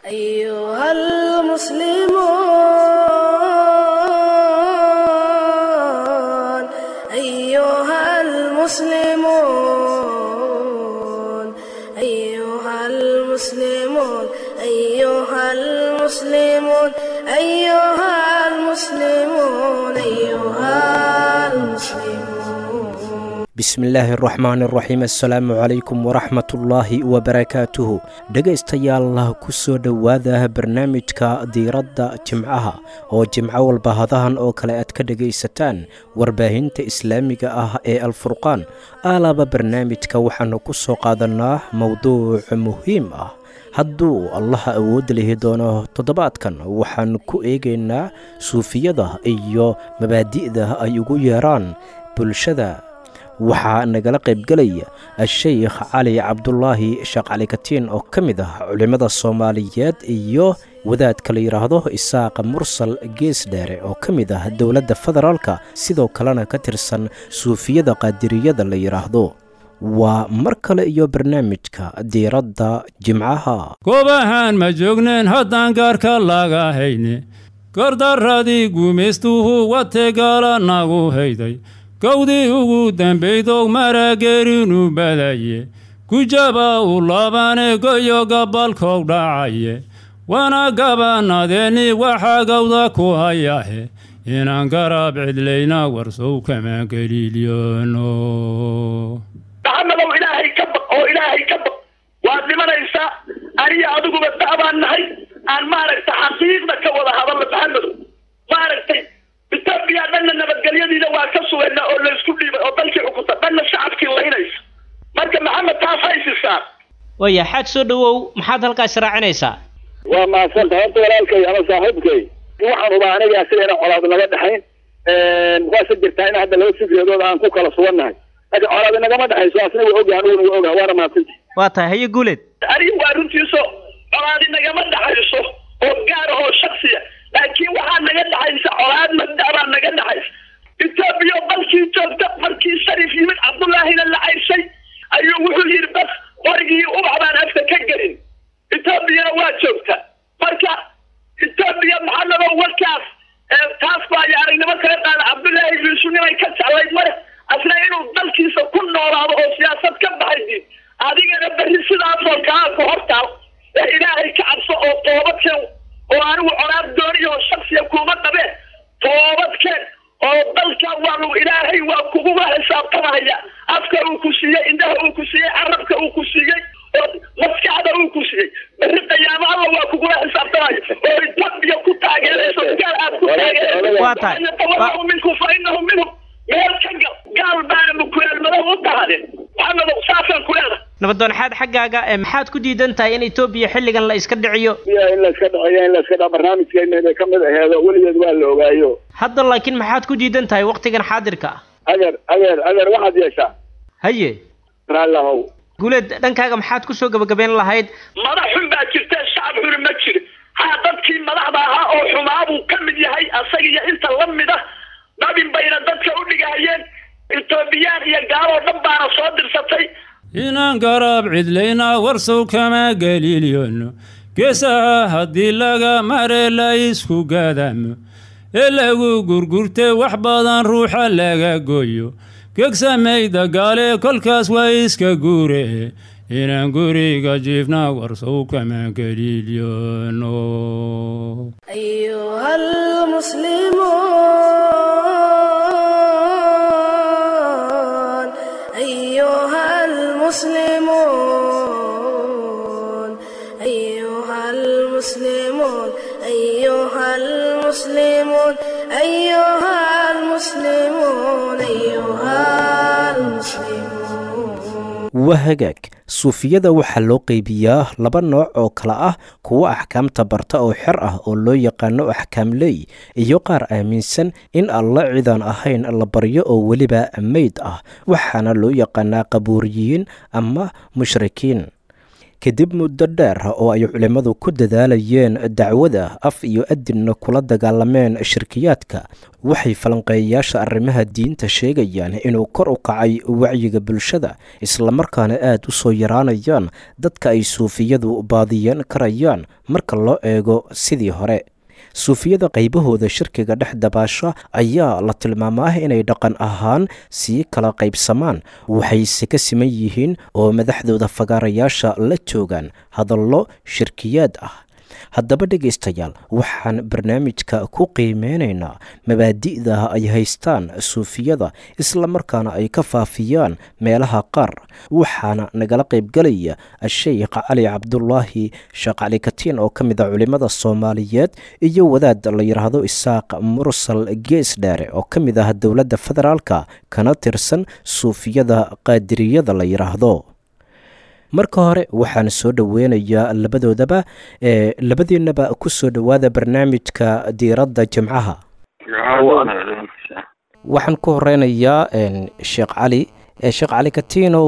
أيها المسلمون أيها المسلمون أيها المسلمون أيها المسلمون أيها المسلمون أيها المسلمون bismillaahi araxmaan araxiim assalaamu calaykum waraxmatullaahi wabarakaatuhu dhegaystayaal ku soo dhowaada barnaamijka diiradda jimcaha oo jimco walba hadahan oo kale aad ka dhegaysataan warbaahinta islaamiga ah ee alfurqaan aalaaba barnaamijka waxaanu ku soo qaadannaa mowduuc muhiim ah hadduu allaha awoodda lihi doono toddobaadkan waxaan ku eegaynaa suufiyada iyo mabaadi'da ay ugu yeeraan bulshada waxaa nagala qaybgelaya a-sheykh cali cabdulaahi sheekh cali katiin oo ka mid ah culimmada soomaaliyeed iyo wadaadka la yidhaahdo isaaqa mursal gees dheere oo ka mid ah dowladda federaalka sidoo kalena ka tirsan suufiyada qaadiriyada la yidhaahdo waa mar kale iyo barnaamijka diiradda jimcaha goobahaan ma joogneen haddaan gaarka laga hayne gardarradii gumaystuhu wategaala nagu hayday gowdii ugu dambaydow marageerinu badaye gujaba u laabane goyo gabalkow dhacaye wana gabannadeeni waxaa gawda ku hayahe inaan garab cidlayna warsow kama geliilyono maxamadow ilaahay ka baq oo ilaahay ka baq waad dhimanaysaa aniyo adiguba da'baan nahay aan maaragta xaqiiqda ka wada hadalno maxamadow maaragtay etoobiya dhanna nabadgelyadiida waa ka sugaynaa oo laysku dhiibay oo dalkii xukunta dhanna shacabkii laynaysa marka maxamed taas haysisaa waya xaaj soo dhowow maxaad halkaas raacinaysaa waa mahadsanta horta walaalkay ama saaxiibkay waxaan hubaa aniga asigayna colaad naga dhexayn waase jirtaa in hadda laba fikradooda aan ku kala sugannahay laakiin colaad inagama dhexayso asna waa ogahay aniguna waa ogahay waana mahadsanta waa tahay haye guuleed anigu waa runtiiso colaad inagama dhexayso oo gaar ahoo shaksiya laakiin waxaa naga dhexaysa colaad madabaa naga dhexaysa etoobiya dalkii joogta markii sharif yimid cabdullaahina la cayshay ayuu wuxuu yidhi bas qorigii ubax baan afka ka gelin etoobiyana waa joogta marka etoobiya maxamedow warkaas taas baa iyo aragnimo kaga qaada cabdullaahi yuusuf nimay ka jeclayd mare asna inuu dalkiisa ku noolaado oo siyaasad ka baxaydiin adigana berri sidaasoo kaa ku hortaal ee ilaahay ka cabso oo toobadkeen oo anigu colaad dooniyo shaksiya kuma qabeen toobadkeen oo dalka waanu ilaahay waa kuguga xisaabtamahaya afka uu ku siiyey indhaha uu ku siiyey carabka uu ku siiyey oo maskaxda uu ku siiyey berri qiyaamo alla waa kugula xisaabtamaya oo etoobiya ku taageerayso gaal aad ku Waa tahay. taageerayso minkum fa inahu minhum meel ka gal gaal baana mukuleelmadahu u tahdeen maxamedow saasaan ku leedahay nabaddoonxaad xaggaaga ee maxaad ku diidan tahay in etoobiya xilligan la iska dhiciyo biyaha in la iska dhaceeyo in la iska dhaco barnaamijkeena inay ka mid aheedo weligeed waa la ogaayo hadda laakiin maxaad ku diidan tahay wakhtigan xaadirka ah adeer adeer adeer waxaad yeeshaa haye raallahow guuleed dhankaaga maxaad ku soo gebagabayn lahayd madax xun baa jirta shacab xuni ma jiro haa dadkii madaxda ahaa oo xumaabuu ka mid yahay asaga iyo inta la mid ah dabin bayna dadka u dhigahayeen etoobiyaan iyo gaaloo dhan baana soo dirsatay inaan garab cidlayna warsow kama geliilyono geesaha haddii laga mare la isku gaadamo ee lagu gurgurte wax badan ruuxa laga gooyo gegsamayda gaale kolkaas waa iska guure inaan guriga jiifna warsow kama geliilyono أيها المسلمون أيها المسلمون أيها المسلمون أيها المسلمون أيها المسلمون أيها المسلمون waa hagaag suufiyada waxaa loo qeybiyaa laba nooc oo kale ah kuwo axkaamta barta oo xer ah oo loo yaqaano axkaamley iyo qaar aaminsan in alla cidaan ahayn la baryo oo weliba meyd ah waxaana loo yaqaanaa qabuuriyiin ama mushrikiin kadib muddo dheer oo ay culimmadu ku dadaalayeen dacwada af iyo adinna kula dagaalameen shirkiyaadka waxay falanqeeyayaasha arrimaha diinta sheegayaan inuu kor u kacay wacyiga bulshada islamarkaana aad u soo yaraanayaan dadka ay suufiyadu baadiyan karayaan marka loo eego sidii hore suufiyada qaybahooda shirkiga dhex dabaasha ayaa la tilmaamaa inay dhaqan ahaan sii kala qaybsamaan waxayse ka siman yihiin oo madaxdooda fagaarayaasha la joogaan hadallo shirkiyaad ah haddaba dhegaystayaal waxaan barnaamijka ku qiimeynaynaa mabaadi'da ay haystaan suufiyada islamarkaana ay ka faafiyaan meelaha qaar waxaana nagala qaybgelaya sheikh cali cabdulaahi sheekh cali katiin oo ka mid a culimmada soomaaliyeed iyo wadaad la yidhaahdo isaaq mursal geesdheere oo ka mid ah dowladda federaalka kana tirsan suufiyada qaadiriyada la yidhaahdo marka hore waxaan soo dhoweynayaa labadoodaba ee labadiinaba ku soo dhowaada barnaamijka diiradda jimcaha waxaan ku horeynayaa sheekh cali sheekh cali katiinow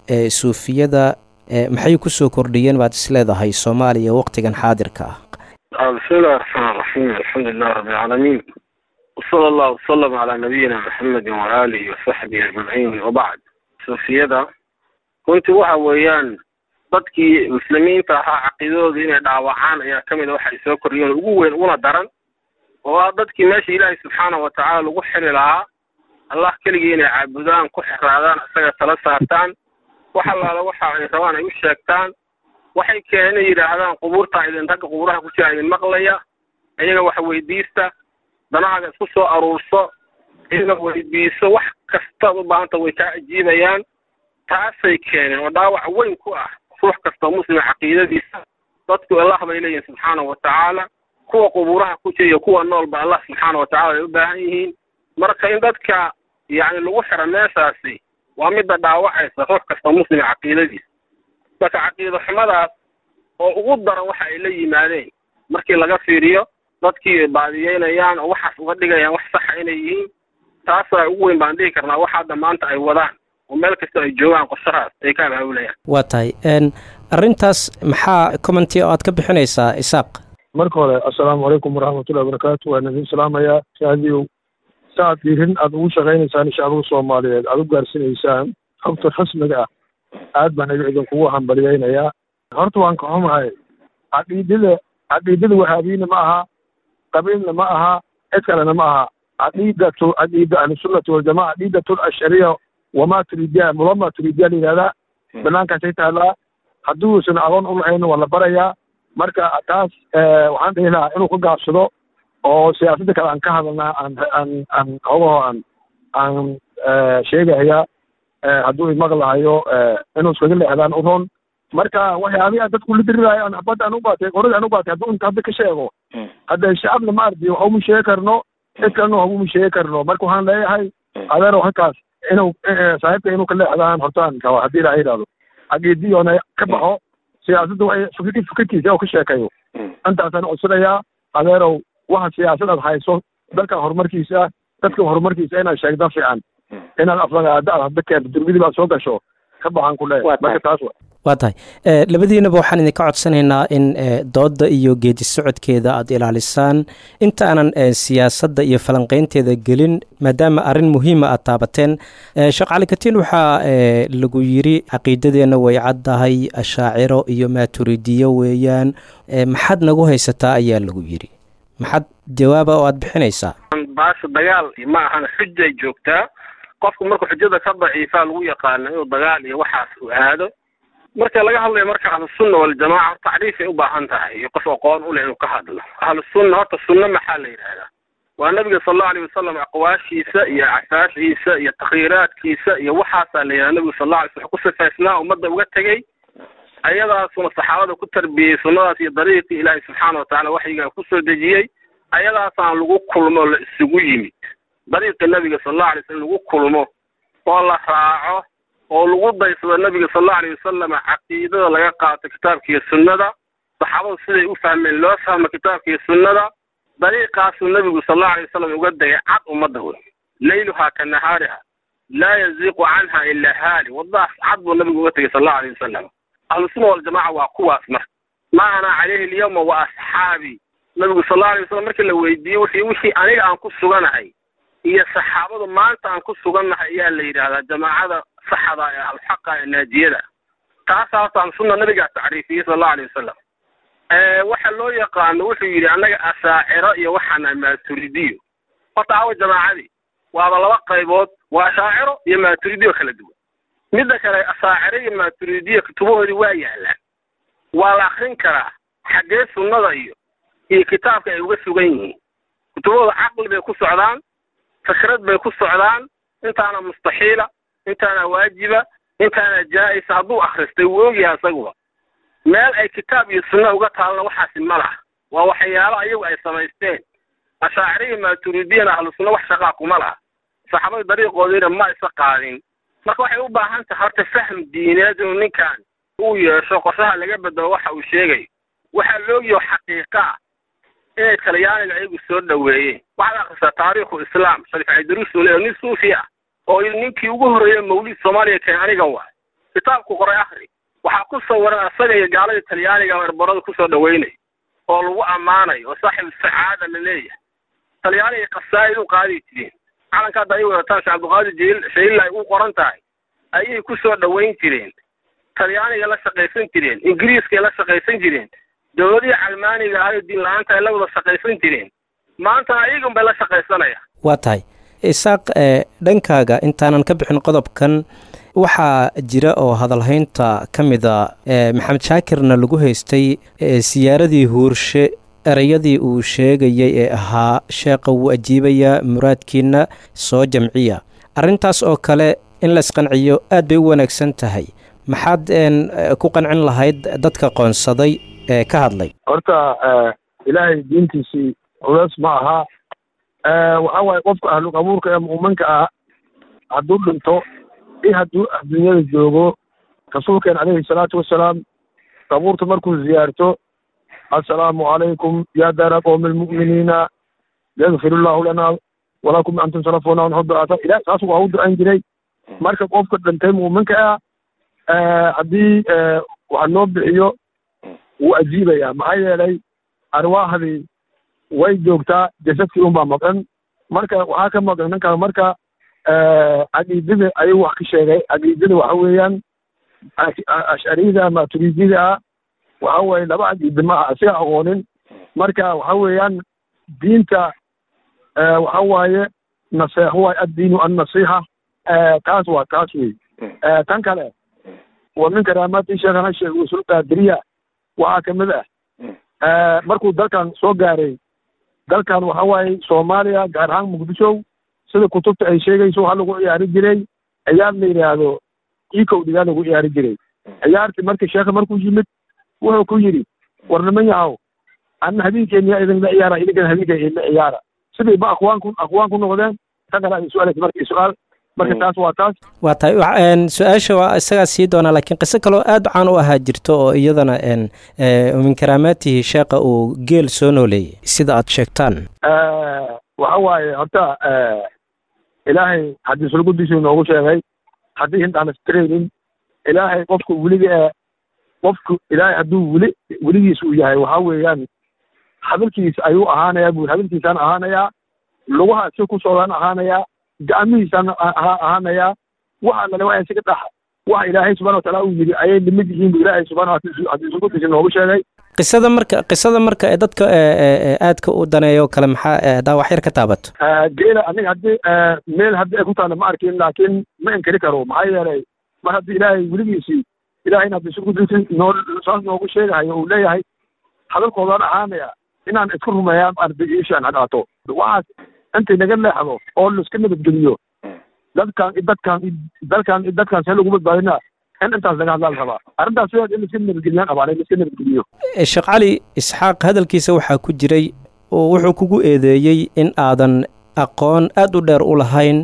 suufiyada maxay kusoo kordhiyeen baad isleedahay soomaaliya waqtigan xaadirka ah bismi illahi raxmaan raxiim alxamdu lilah rabbi alcaalamiin wsala allahu wasalam calaa nabiyina maxamedi waaalihi wasaxbihi ajmaciin wabacd suufiyada runtii waxa weeyaan dadkii muslimiinta ahaa caqiidadooda inay dhaawacaan ayaa ka mid a waxay soo kordhiyeen ugu weyn una daran oo ah dadkii meesha ilaahay subxaana wa tacaala lagu xiri lahaa allah keligii inay caabudaan ku xiraadaan isaga tala saartaan wax allaala waxa ay rabaan ay u sheegtaan waxay keeneen inay yidhaahdaan qubuurtaa idin ragga qubuuraha ku jira idin maqlaya iyaga wax weydiista danahaaga isku soo aruurso iyaga weydiiso wax kastaad u baahanta way kaa ajiibayaan taasay keeneen oo dhaawac weyn ku ah ruux kastoo muslima caqiidadiisa dadku allah bay leeyihin subxaana wa tacaala kuwa qubuuraha ku jira iyo kuwa noolba allah subxaana wa tacala ay u baahan yihiin marka in dadka yacni lagu xiro meeshaasi waa midda dhaawacaysa ruux kastoo muslima caqiidadiisa marka caqiido xumadaas oo ugu daran waxa ay la yimaadeen markii laga fiiriyo dadkii baadiyeynayaan oo waxaas uga dhigayaan wax saxa inay yihiin taasaa ugu weyn baan dhihi karnaa wax hadda maanta ay wadaan oo meel kasta ay joogaan qorshahaas ay ka abaabulayaan waa tahay arrintaas maxaa commenty oo aad ka bixinaysaa isaaq marka hore assalaamu calaykum waraxmatullahi wabarakaatu waan idin salaamayaa shaadiyow saaad diirin aada ugu shaqaynaysaan shacbiga soomaaliyeed aada u gaarsiinaysaan xogta rasmiga ah aad baan iga idinkugu hambaliyeynayaa horta waan ka xumahay caqiidada caqiidada wahaabiyiina ma aha qabiilna ma aha cid kalena ma aha caqiidatu caqiida ahlusunnati waljamaca caqiidatu ashariya wamaa turidiya mulama turidiya la yidhahdaa banaankaasay taallaa hadduusan aqoon u lahayna waa la barayaa marka taas waxaan dhihi lahaa inuu ka gaabsado oo siyaasadda kale aan ka hadalnaa aan aan aan hogaho aan aan sheegaya hadduu imaqlahayo inuu iskaga leexdaan u ron marka waxyaabihi aan dadku la diriraayo aan badda aan u baatay qorada aan u baatay hadduu inta hadda ka sheego hadda shacabna ma ardi waxa uma sheegi karno cid kalena waxa uma sheegi karno marka waxaan leeyahay adeero halkaas inuu saaxiibka inuu ka leexdaan hortaan raba haddii ilaaha yidhahdo caqiidiyoona ka baxo siyaasadda waxay fikir fikirkiisa oo ka sheekayo intaasaan codsanayaa adeerow waxa siyaasadaad hayso dalkan horumarkiisa dadka horumarkiisa inaad sheegda fiican inaad aflagaada aad hadda keento durmidii baad soo gasho ka baxaan ku leeyahay marka taas wa waa tahay labadiinaba waxaan idinka codsanaynaa in doodda iyo geedi socodkeeda aada ilaalisaan inta aanan siyaasadda iyo falanqeynteeda gelin maadaama arrin muhiima aad taabateen sheekh cali katiin waxaa lagu yiri caqiidadeenna way caddahay ashaaciro iyo maaturidiyo weeyaan maxaad nagu haysataa ayaa lagu yiri maxaad jawaaba oo aad bixinaysaa baasha dagaal ma ahan xujay joogtaa qofku markuu xujada ka daciifaa lagu yaqaano inuu dagaal iyo waxaas u aado marka laga hadlayo marka ahlusunna waljamaca tacriifay u baahan tahay iyo qof aqoon u leh inuu ka hadlo ahlusunna horta sunna maxaa la yidhahdaa waa nabiga sal allau alayh wasalam aqwaashiisa iyo casaashiisa iyo takhiiraadkiisa iyo waxaasaa la yidhahda nabigu sal alla alay slam ku sifaysnaa ummadda uga tegey ayadaasuna saxaabada ku tarbiyey sunnadaas iyo dariiqii ilaahay subxaana watacala waxyigaa kusoo dejiyey ayadaasaan lagu kulmo la isugu yimid dariiqii nabiga sal allau alay slam lagu kulmo oo la raaco oo lagu daysado nabiga sal allau alayh wasalam caqiidada laga qaato kitaabka iyo sunnada saxaabadu siday u fahmeen loo fahmo kitaabka iyo sunnada dariiqaasuu nabigu sal allau alay wasalam uga degay cad ummadda wey layluhaa ka nahaariha laa yaziiqu canha ilaa haali waddaas cad buu nabigu uga tegay sal allau alayh wasalam ahlusunna waljamaca waa kuwaas marka ma ana calayhi alyawma wa asxaabii nabigu sal allau alay wasalam markii la weydiiyey wixii wixii aniga aan ku suganahay iyo saxaabadu maanta aan ku sugannahay ayaa la yidhaahdaa jamaacada saxda ee alxaqa ee naajiyada taasaa horta ahlusunna nabigaa tacriifiyey sal allahu alay wasalam waxa loo yaqaano wuxuu yidhi annaga asaaciro iyo waxaana maaturidiyo horta awa jamaacadii waaba laba qaybood waa ashaaciro iyo maaturidiyo kala duwan midda kale asaaciro iyo maaturidiyo kutubahoodii waa yaalaan waa la akrin karaa xaggee sunnada iyo iyo kitaabka ay uga sugan yihiin kutubahooda caqli bay ku socdaan fikrad bay ku socdaan intaana mustaxiila intaana waajiba intaana jaa-isa hadduu akhristay wuu ogyahay isaguba meel ay kitaab iyo sunna uga taalna waxaasi ma laha waa waxyaalo ayagu ay samaysteen ashaaciro iyo maaturidiyana ahlu sunna wax shaqaa kuma laha saxaabada dariiqoodiina ma isa qaadin marka waxay u baahan tahay horta fahm diineed inuu ninkan uu yeesho qorshaha laga bedelo waxa uu sheegayo waxaa loogiyo xaqiiqa ah inay talyaaniga ayagu soo dhoweeyeen waxaad akhrisaa taariikhu islaam sharif caydaruus oo leeyahay nin suufi ah oo ninkii ugu horreeyey mawlid soomaaliya keen anigan waay kitaabku qoray akhri waxaa ku sawiran asaga iyo gaalada talyaaniga erbarada kusoo dhaweynay oo lagu ammaanayo oo saaxibu sacaada la leeyahay talyaaniga qasaa'id u qaadi jireen calanka hadda ay wadataan sheekh cabdiqaadir jil shayilla ay u qoran tahay ayay kusoo dhaweyn jireen talyaaniga la shaqaysan jireen ingiriiskay la shaqaysan jireen dowladihii calmaaniga ahayo diin la-aanta ay la wada shaqaysan jireen maantana ayagun bay la shaqaysanaya waa tahay isaaq ee dhankaaga intaanan ka bixin qodobkan waxaa jira oo hadalhaynta ka mida maxamed shaakirna lagu haystay siyaaradii huurshe ereyadii uu sheegayay ee ahaa sheeqa wuu ajiibayaa muraadkiina soo jamciya arrintaas oo kale in la isqanciyo aad bay u wanaagsan tahay maxaad ku qancin lahayd dadka qoonsaday ee ka hadlay horta ilaahay diintiisii culeys ma aha waxa waaye qofka ahlu qabuurka ee mu'minka ah hadduu dhinto i hadduu adduunyada joogo rasuulkeen calayhi salaatu wasalaam qabuurta markuu ziyaarto assalaamu calaykum ya daara qowmi almu'miniina yagfir illahu lana walakum antum salafuna wanxudaata ilah saas waa u ducayn jiray marka qofka dhintay mu'minka ah haddii waxa loo bixiyo wuu ajiibayaa maxaa yeelay arwaahdii way joogtaa jasadkii unbaa maqan marka waxaa ka maqan ninkaa marka caqiidada ayuu wax ka sheegay caqiidada waxa weeyaan ashcariyada ama turiidiyada ah waxa weeye laba caqiida ma aha asiga aqoonin marka waxa weeyaan diinta waxa waaye naseexo waaye addiinu annasiixa taas waa taas wey tan kale wa min karaamaati sheekhana sheekh usul qaadiriya waxaa kamid ah markuu dalkan soo gaaray dalkan waxa waaye soomaaliya gaar ahaan muqdisho sida kutubta ay sheegayso waxaa lagu ciyaari jiray ciyaar la yidhaahdo ikowdhigaa lagu ciyaari jiray ciyaartii marka sheekha markuu yimid wuxuu ku yidhi war niman yahow anna habeenkeeniyaa idinla ciyaara idinkana habeenkeen idinla ciyaara sidii ba aqwaan ku aqwaan ku noqdeen ta kale ay su-aalaysa marka su-aal marka taas waa taas waa tahay su-aasha waa isagaa sii doonaa laakiin qiso kaloo aad caan u ahaa jirto oo iyadana min karaamaatihi sheeqa uu geel soo nooleeyey sida aad sheegtaan waxa waaye horta ilaahay haddii sulgudiisuu noogu sheegay haddii hintaan istiraynin ilaahay qofka weliga ee qofku ilaahay hadduu weli weligiis uu yahay waxa weeyaan hadalkiisa ayuu ahaanayaa buu hadalkiisaan ahaanayaa lugaha si ku socdaan ahaanayaa gacmihiisaan ahaanayaa waxa lale waa isaga dhax waxa ilaahay subxana wataala uu yidhi ayay limid yihiin bu ilaahay subxana haddii sulgudiisa noogu sheegay qisada marka qisada marka ee dadka aadka u daneeyo kale maxaa daawax yar ka taabato geela aniga haddii meel haddii ay ku taalla ma arkin laakiin ma inkari karo maxaa yeelay mar haddii ilaahay weligiisii ilahayna haddii sulgudiisi noo saas noogu sheegahayo uu leeyahay hadalkoodaan ahaanaya inaan isku rumeeyaa ardigiishaan hadhaato waxaas intay naga leexdo oo laiska nabadgeliyo dadkan dadkan dalkan dadkan see lagu badbaadinaa in intaas laga hadlaa la rabaa arrintaas sideed in laiska nabadgeliyaan rabaa in laiska nabadgeliyo sheekh cali isxaaq hadalkiisa waxaa ku jiray oo wuxuu kugu eedeeyey in aadan aqoon aad u dheer u lahayn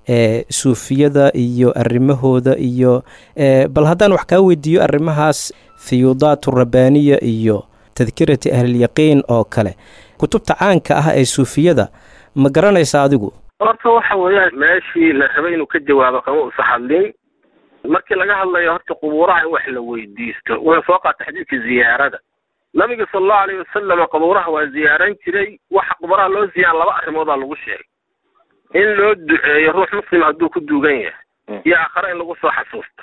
suufiyada iyo arrimahooda iyo bal haddaan wax kaa weydiiyo arrimahaas fiyuudaat rabbaaniya iyo tadkirati ahlilyaqiin oo kale kutubta caanka ah ee suufiyada ma garanaysa adigu horta waxa weeyaan meeshii la rabay inuu ka jawaabo kama usa hadlin markii laga hadlayo horta qubuuraha in wax la weydiisto wuxuu soo qaatay xadiidka ziyaarada nabiga sala allahu alayhi wasalam qubuuraha waa ziyaaran jiray waxa qubuuraha loo ziyaara laba arrimoodaa lagu sheegay in loo duceeyo ruux muslim hadduu ku duugan yahay iyo aakhare in lagu soo xasuusto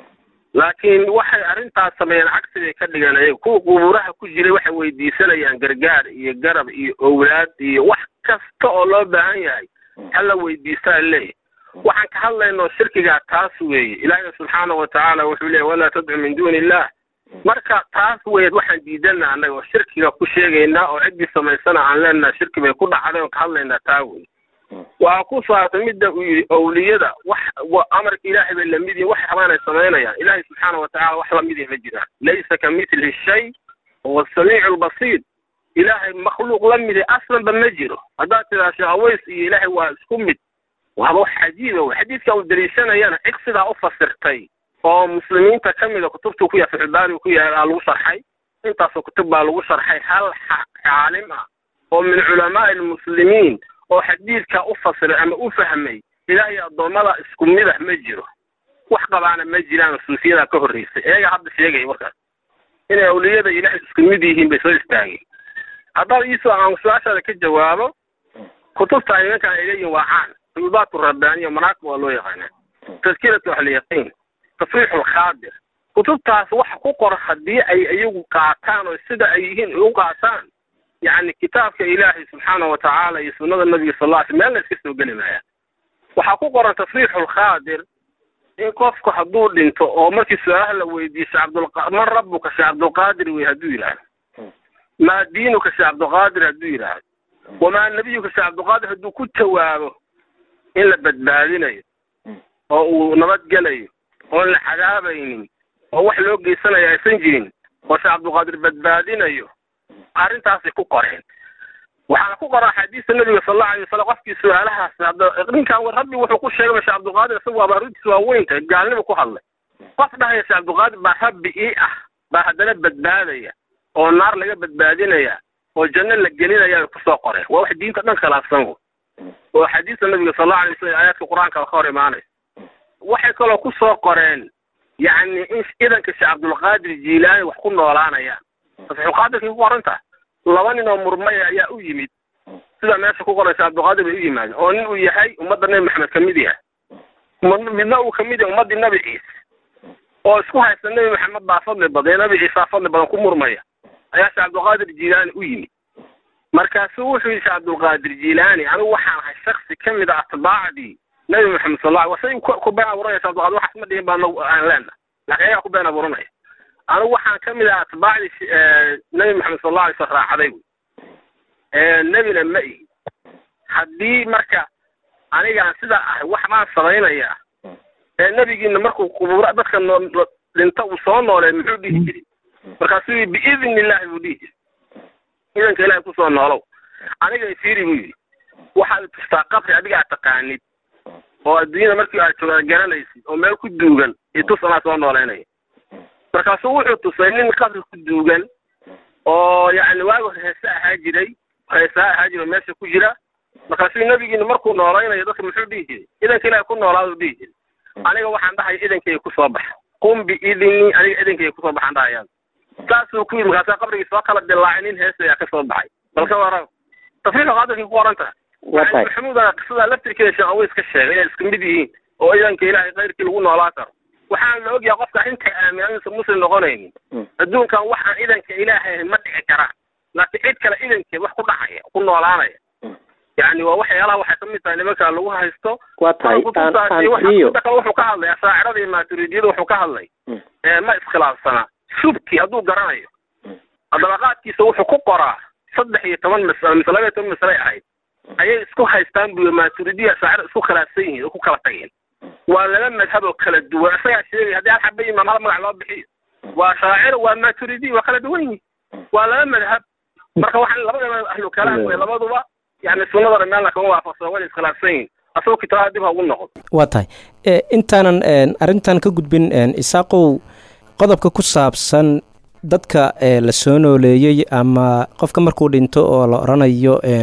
laakiin waxay arrintaas sameeyeen cagsi bay ka dhigeen ayaga kuwa qubuuraha ku jiray waxay weydiisanayaan gargaar iyo garab iyo owlaad iyo wax kasta oo loo baahan yahay hala weydiistaa leeyahy waxaan ka hadlaynoo shirkigaa taas weeye ilaahay subxaanahu watacaala wuxuu leeyahy walaa tadcu min duuni illah marka taas weeyad waxaan diidana annaga oo shirkiga ku sheegaynaa oo ciddii samaysana aan leenaha shirki bay ku dhacday oon ka hadlaynaa taa wey waxaa ku saabsan midda uu yidhi owliyada wax amarka ilaahay bay lamid yihin waxay rabaan ay samaynayaan ilaahay subxaana watacaala wax lamidii ma jiraan laysa ka mitli shay huwa samiicu lbasiir ilaahay makhluuq la midi aslanba ma jiro haddaad tidaa sheekh aways iyo ilaahay waa isku mid waaba wax cajiiba wey xadiidka uu daliishanayana cid sidaa u fasirtay oo muslimiinta ka mida kutubtuu ku yahay fixulbaari ku yahay aa lagu sharxay intaasoo kutub baa lagu sharxay hal caalim ah oo min culamaai almuslimiin oo xadiidka u fasiray ama u fahmay ilaahay addoommada isku midah ma jiro wax qabaana ma jiraan suufiyadaa ka horreysay iyaga hadda sheegaya markaas inay awliyada ilaahay isku mid yihiin bay soo istaageen haddaad iisoo aan su-aashaada ka jawaabo kutubta ay nimankaan ay leeyihin waa caan xubuubaatu rabbaaniya manaaqib waa loo yaqaanaa tadkiratu ahliyaqiin tafriixu lkhaadir kutubtaas waxa ku qoran haddii ay iyagu qaataan oo sida ay yihiin u qaataan yacni kitaabka ilaahay subxaana watacaala iyo sunnada nabiga sal alla sl meel la iska soo geli maaya waxaa ku qoran tafriixu lkhaadir in qofku hadduu dhinto oo markii su-aalaha la weydiiyo shee cabdulqa man rabbuka shee cabdulqaadir wey hadduu yidhaahdo maa diinuka shee cabdulqaadir hadduu yidhaahdo wamaa nebiyuka shee cabdulqaadir hadduu ku jawaabo in la badbaadinayo oo uu nabadgelayo oon la cadaabaynin oo wax loo geysanayo aysan jirin oo shee cabdulqaadir badbaadinayo arrintaasay ku qoreen waxaana ku qoran axaadiista nabiga sal allahu alay wasalam qofkii su-aalahaas ninkan rabbi wuxuu ku sheegay ba shee cabdulqaadir isagu waaba arrintiis waa weynta gaalnima ku hadlay qof dhahaya shee cabdulqaadir baa rabbi ii ah baa haddana badbaadaya oo naar laga badbaadinaya oo janno la gelinaya ay kusoo qoreen waa wax diinta dhan khilaafsan w oo xadiista nabiga sal allahu alay wasalam aayaadka qur-aanka ka hor imaanaysa waxay kaloo kusoo qoreen yacni in idanka shee cabdulqaadir jiilaani wax ku noolaanayaan fatxulqaadirkay ku qoran tahay laba nin oo murmaya ayaa u yimid sida meesha ku qoraysa cabdulqaadir bay u yimaadeen oo nin uu yahay ummadda nebi maxamed ka mid yahay midna uu kamid yahay ummaddii nabi ciise oo isku haysta nebi maxamed baa fadli badan nabi ciisaa fadli badan ku murmaya ayaa shee cabdulqaadir jiilaani u yimid markaasuu wuxuu yidhi shee cabdulqaadir jiilaani anigu waxaan ahay shaksi ka mid a atbaacdii nebi maxamed sal alla wasay ku been abuuranaya shee cabdulqaadir waxaas ma dhihin baa aan leena laakiin ayaa ku been abuuranaya anigu waxaan ka mid ah atbaacdii nebi maxamed sal alla alay slam raacday wy nebina ma ihi haddii marka anigaan sidaa ahay wax baan samaynayaa ee nebigiina markuu qubuura dadka noo dhinta uu soo noolee muxuu dhihi jiri markaasuu yii biidni illahi buu dhihi jiri idanka ilahay kusoo noolow aniga ifiiri buu yidhi waxaad tustaa qabri adiga aad taqaanid oo adduunyada markii aad joogaan garanaysid oo meel ku duugan itus anaa soo nooleynaya markaasuu wuxuu tusay nin qabri ku duugan oo yacni waagu heese ahaa jiray heesaa ahaa jira oo meesha ku jira markaasuu nebigiina markuu noolaynayo dadka muxuu dhihi jiray idanka ilahay ku noolaaduu dhihi jiray aniga waxaan dhahaya idankayga kusoo baxa qum biidni aniga idankayga kusoo baxaan dhahayaan saasuu ku yidhi markaasaa qabrigii soo kala dilaacay nin hees ayaa ka soo baxay balka wara tafriiqa qaadirkay ku qoran tahay maxamuudana qisadaa laftirkeeda sheekh aweys ka sheegay inay isku mid yihiin oo idanka ilaahay kayrkii lagu noolaa karo waxaan la ogyahay qofka inta aaminaan inuusan muslim noqonaynin adduunkan wax aan idanka ilaahay ahayn ma dhici karaan laakiin cid kale idankeed wax ku dhacaya ku noolaanaya yani waa waxyaalaha waxay ka mid tahay nimanka lagu haysto waa tahay kale wuxuu ka hadlay ashaacirada iyo maaturidiyada wuxuu ka hadlay ma iskhilaafsanaa shubki hadduu garanayo dabaqaadkiisa wuxuu ku qoraa saddex iyo toban masalo mise laba iyo toban masale ahayd ayay isku haystaan buy maaturidiya ashaacira isku khilaafsan yihiin oo ku kala tageen waa laba madhab oo kala duwan isagaa sheegay haddii hal xaba imaam hal magac loo bixiyo waa shaacir waa maturidi waa kala duwan yihin waa laba madhab marka waxaan labadaba ahlu kalaam wey labaduba yani sunnadana meelna kama waafaqsan wayna iskhilaafsan yihin asagoo kitaabada dib ha ugu noqon waa tahay intaanan arrintan ka gudbin isaaqow qodobka ku saabsan dadka la soo nooleeyey ama qofka markuu dhinto oo la odhanayo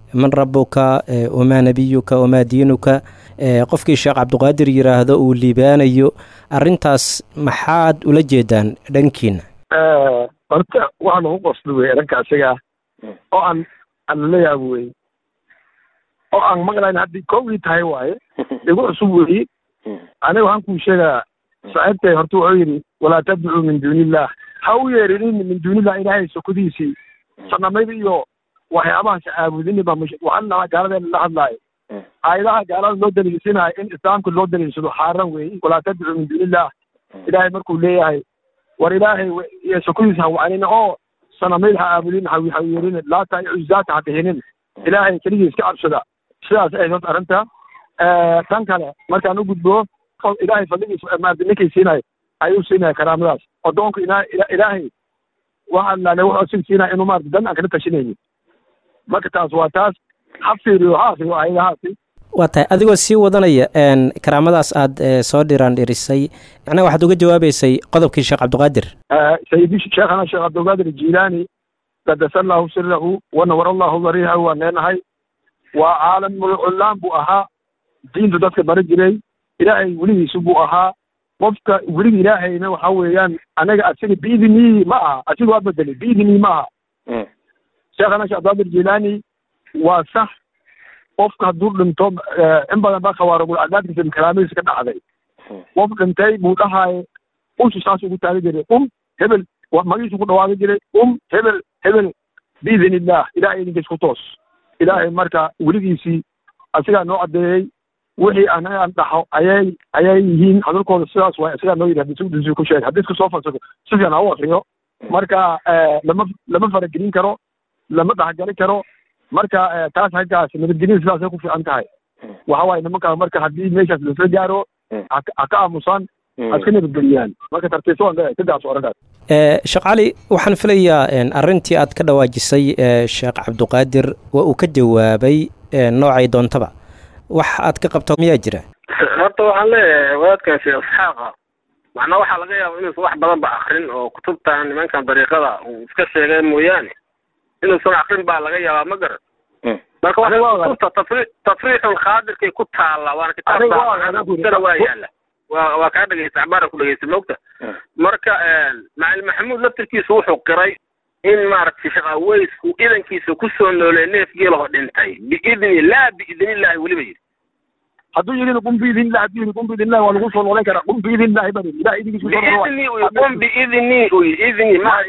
man rabuka wamaa nebiyuka wamaa diinuka qofkii sheekh cabdiqaadir yidhaahdo uu liibaanayo arrintaas maxaad ula jeedaan dhankiina horta waxaa nagu qosli wey dhanka isaga oo aan aan lala yaabo wey oo aan maqlayn haddii kowgii tahay waaye igu cusub weyi aniga waxaan kuu sheegaa saaxiibtay horta wuxuu yidhi walaa tadcuu min duuniillah ha u yeerinin min duunillah ilaahay sokodiisii sanamayda iyo waxyaabahaas caabudini baa waxaan nahaa gaaladeena la hadlaayo aayadaha gaalada loo daliilsinayo in islaamka loo daliilsado xaaran weeye walaa tadcuu min duunillah ilaahay markuu leeyahay war ilaahay iyo sokodiisa ha wacanin oo sanamayda ha caabudin ha ha yeerin laata iyo cuzaata ha bixinin ilaahay keligii iska cabsada sidaas ay horta arrinta tan kale markaan u gudbo ilaahay fadligiisa maarata ninkay siinayo ayuu siinaya karaamadaas addoonka ina ilaahay waxa laale wuxuu sig siinaya inuu maarata dan aan kala tashanaynin marka taas waa taas ha fiiriyo ha akriyo aayadahaasi waa tahay adigoo sii wadanaya karaamadaas aad soo dhiraan dhirisay macnaha waxaad uga jawaabeysay qodobkii sheekh cabdiqaadir sayidi sheekhana sheekh cabdiqaadir jilaani qadasa allahu sirahu wanawar allahu dariihahu waan leenahay waa caalamul cullaan buu ahaa diintu dadka bari jiray ilaahay weligiisu buu ahaa qofka weliga ilaahayna waxa weeyaan anaga asiga biidnii ma aha asiga waa bedelay biidnii ma aha sheekhana sheekh cabdiqaadir jilaani waa sax qofka hadduu dhinto in badan baa khawaarigul cadaadkiisa kalaamadiisa ka dhacday qof dhintay buu dhahaye ushu saas ugu taagan jiray um hebel magiisu ku dhawaaqi jiray um hebel hebel biidn illah ilahay idinkiis ku toos ilaahay marka weligiisii asigaa noo caddeeyey wixii anaga aan dhaxo ayay ayay yihiin hadalkooda sidaas waay isagaa noo yidhi hadii ku sheeg haddii isku soo falsafo si fiican ha u akriyo marka lama lama faragelin karo lama dhexgali karo marka taas haggaas nabadgelyada sidaasay ku fiican tahay waxa waaye nimankaa marka haddii meeshaas lasla gaaro ha ka aamusaan ha iska nabadgeliyaan marka tartiibsa waan leeyahay sidaas arrintaas sheekh cali waxaan filayaa arrintii aad ka dhawaajisay sheekh cabdiqaadir waa uu ka jawaabay noocay doontaba wax aad ka qabto miyaa jira horta waxaan leeyahay wadaadkan sheekh isxaaqa macnaa waxaa laga yaaba inuusan wax badan ba akrin oo kutubtan nimankan dariiqada uu iska sheegay mooyaane inuusan akrin baa laga yaabaa ma garan marka waa kutubta tafri tafriixul khaadirkay ku taalla waana kitaabkutana waa yaala waa waa kaa dhegeysta cabaara ku dhegeysta moogta marka macalin maxamuud laftirkiisu wuxuu qiray in maaragtay sheekh aweysku idankiisa kusoo noolee neef geelaho dhintay biidni laa biidnillahi weliba yidhi hadduu yidhi qum biidnillahi hadduu yidhi qum biidnillahi waa lagu soo noolan karaa qum biidnillahi baa yidhi ilahay idinkiisu soo biidni uy qum biidni uy idni ma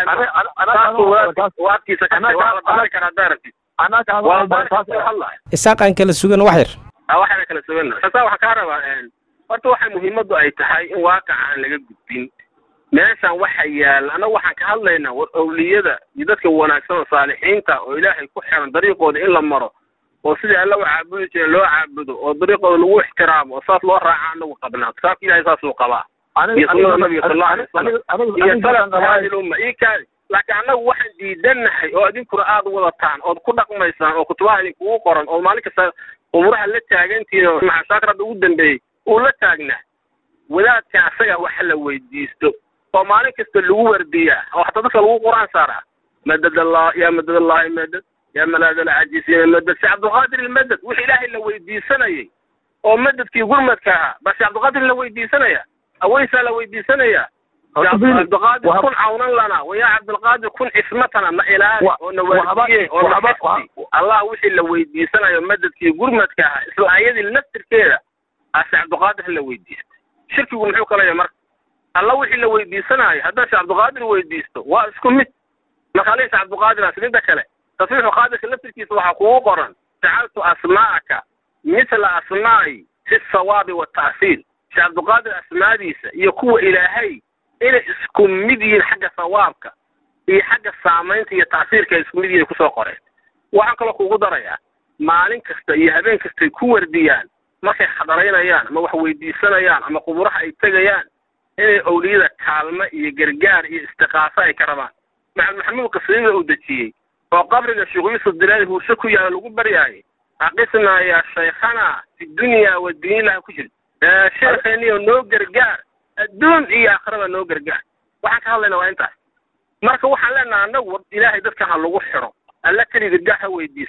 waadkiisa kase waa la baari karaa daarabti waa la baari karaa isaaqaan kala sugan wax yar waxaana kala sugana sasa waxaa kaa rabaa horta waxay muhiimaddu ay tahay in waaqaca aan laga gudbin meeshan waxa yaala annaga waxaan ka hadlaynaa war awliyada iyo dadka wanaagsan oo saalixiinta oo ilaahay ku xiran dariiqooda in la maro oo sidii alla u caabudi jira loo caabudo oo dariiqooda lagu ixtiraamo oo saas loo raaca anagu qabnaa kitaabka ilahay saasuu qabaa iyo sunnada nabiga sal allahu alay wasalam iyo salafka hadi lumma ii kaadi laakiin annagu waxaan diidannahay oo idinkuna aad wadataan ood ku dhaqmaysaan oo kutubaha idinkugu qoran oo maalin kasta umuraha la taagantihiin oo maxasaakrada ugu dambeeyey uu la taagnaa wadaadka asaga waxa la weydiisto oo maalin kasta lagu wardiyaa oo hataa dadka lagu quraan saaraa madad allah ya madad allahi madad ya malaad alcajisiina madad sheekh cabdulqaadir ilmadad wixii ilaahay la weydiisanayay oo madadkii gurmadka ahaa baa sheekh cabdulqaadir la weydiisanaya aweysaa la weydiisanaya cabdulqaadir kun cawnan lana waya cabdulqaadir kun cismatana na ilaali oo na waardiye oo na xifdi allah wixii la weydiisanayo madadkii gurmadka ahaa isla ayadii laftirkeeda ase cabdulqaadir la weydiista shirkigu muxuu kalaya marka alla wixii la weydiisanaayo haddaan sheekh cabdulqaadir weydiisto waa isku mid marka alaysa cabdulqaadir midda kale tasriixu qaadirka laftirkiisa waxaa kugu qoran jacaltu asmaa'aka mithla asmaa'i fi sawaabi wata'siil sheekh cabdulqaadir asmaadiisa iyo kuwa ilaahay inay isku mid yihiin xagga sawaabka iyo xagga saamaynta iyo ta'siirka ay isku mid yihiin kusoo qoreen waxaan kaloo kugu darayaa maalin kasta iyo habeen kastay ku wardiyaan markay xadaraynayaan ama wax weydiisanayaan ama quburaha ay tegayaan inay owliyada kaalmo iyo gargaar iyo istiqaaso ay ka rabaan maxamed maxamuud qasriida uu dejiyey oo qabriga sheekh yuusuf dilaali huushe ku yaala lagu baryaayay aqisnaa yaa shaykhana fi dunya wa diinillahi ku jiri sheekheeniyo noo gargaar adduun iyo aakhiraba noo gargaar waxaan ka hadlayna waa intaas marka waxaan leenaha annagu ilaahay dadka ha lagu xiro alla keli gargaar ha weydiisteen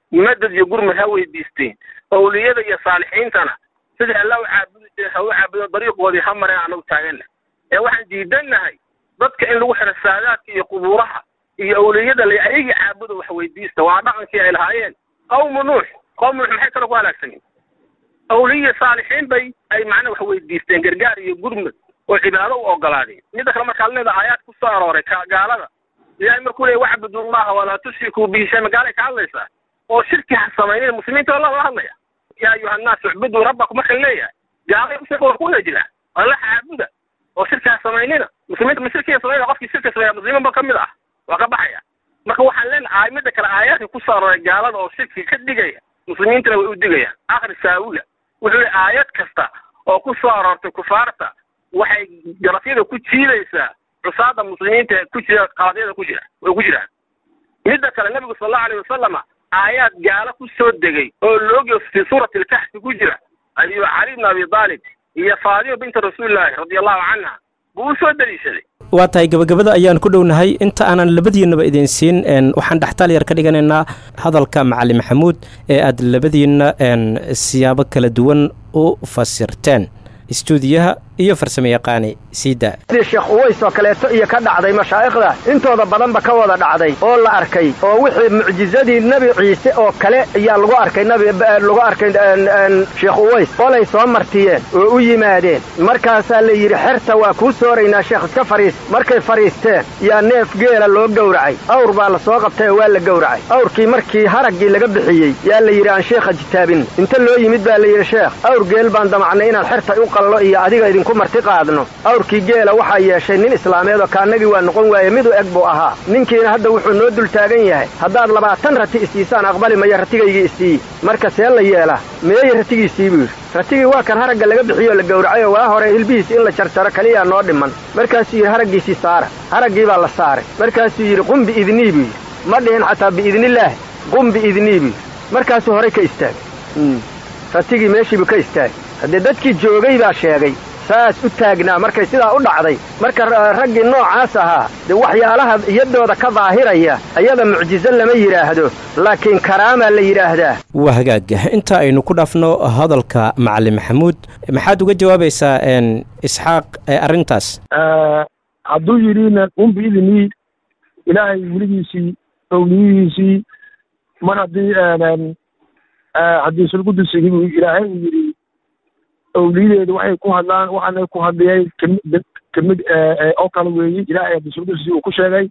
madad iyo gurmad ha weydiisteen awliyada iyo saalixiintana sidai alla u caabudi jire ha u caabudo dariiqoodii ha mareen anagu taaganna ee waxaan diidannahay dadka in lagu xiro saadaadka iyo qubuuraha iyo awliyada la ayagii caabuda wax weydiista waa dhaqankii ay lahaayeen qawmu nuux qawmu nuux maxay kale ku halaagsaneen awliya saalixiin bay ay macnaa wax weydiisteen gargaar iyo gurmad oo cibaado u ogolaadeen midda kale markaa leeda aayaad ku soo arooray gaalada ilaahay markuu leeya wacbudullaha walaa tushrikuu bihi shay magaalay ka hadlaysaa oo shirki ha samaynin muslimiinta alla la hadlaya yaa ayuha annaasu icbuduu rabbakum marka leeyahay gaalay shirka waa ku wajila alla caabuda oo shirki ha samaynina muslimiinta ma shirkiya samayna qofkii shirka sameeya muslimiinba ka mid ah waa ka baxaya marka waxaan leenahay midda kale aayaadka ku soo arooray gaalada oo shirki ka digaya muslimiintana way u digayaan akhri saawula wuxuu yihi aayad kasta oo ku soo aroortay kufaarta waxay garafyada ku jiidaysaa cusaada muslimiinta ku jira qaladyada ku jira way ku jiraan midda kale nebigu sal allahu alayh wasalama aayaad gaalo ku soo degay oo loogiyo fii suurati alkaxfi ku jira ayuu cali bn abi taalib iyo faadima binta rasuulillaahi radia allahu canha buu u soo daliishaday waa tahay gabagabada ayaan ku dhownahay inta aanan labadiinnaba idin siin waxaan dhextaal yar ka dhiganaynaa hadalka macalin maxamuud ee aad labadiinna siyaabo kala duwan u fasirteen istuudiyaha iyo farsamo yaqaani siida sidii sheekh uways oo kaleeto iyo ka dhacday mashaa'ikhda intooda badanba ka wada dhacday oo la arkay oo wixii mucjizadii nebi ciise oo kale ayaa lagu arkay nabi lagu arkay sheekh uways qolay soo martiyeen oo u yimaadeen markaasaa la yidhi xerta waa kuu sooraynaa sheekh iska fadhiis markay fadhiisteen yaa neef geela loo gowracay awr baa la soo qabtay oo waa la gowracay awrkii markii haraggii laga bixiyey yaa la yidhi aan sheekha jitaabin inta loo yimid baa la yidhi sheekh awr geel baan damacnay inaan xerta u qallo iyo adiga idinku marti qaadno awrkii geela waxaa yeeshay nin islaameed oo kaannagii waa noqon waaye midu eg buu ahaa ninkiina hadda wuxuu noo dul taagan yahay haddaad labaatan rati isiisaan aqbali maya ratigaygii isiiyi marka see la yeelaa meeye ratigiisii buu yidhi ratigii waa kan haragga laga bixiyoo la gowracayoo waa hore hilbihiis in la jarjaro keliyaa noo dhiman markaasuu yidhi haraggiisii saara haraggii baa la saaray markaasuu yidhi qum biidnii buu yidhi ma dhihin xataa biidnillaahi qum biidnii buu yidhi markaasuu horay ka istaagay ratigii meeshiibuu ka istaagay haddee dadkii joogay baa sheegay saas u taagnaa markay sidaa u dhacday marka raggii noocaas ahaa dee waxyaalaha iyadooda ka daahiraya ayada mucjizo lama yidhaahdo laakiin karaamaa la yidhaahdaa waa hagaaga inta aynu ku dhaafno hadalka macalin maxamuud maxaad uga jawaabaysaa isxaaq arrintaas hadduu yidhi qum biidnii ilaahay weligiisii owliyihiisii mar haddii haddii sulqudusigii buu ilaahay uu yidhi awliyadeedu waxay ku hadlaan waxaana ku hadliyay kamid kamid oo kale weeye ilaahay haddii sulqudusi uu ku sheegay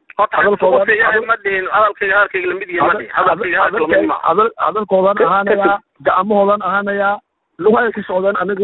hadalkoodan ahaanayaa gacmahoodan ahaanayaa lugahay ku socdeen aniga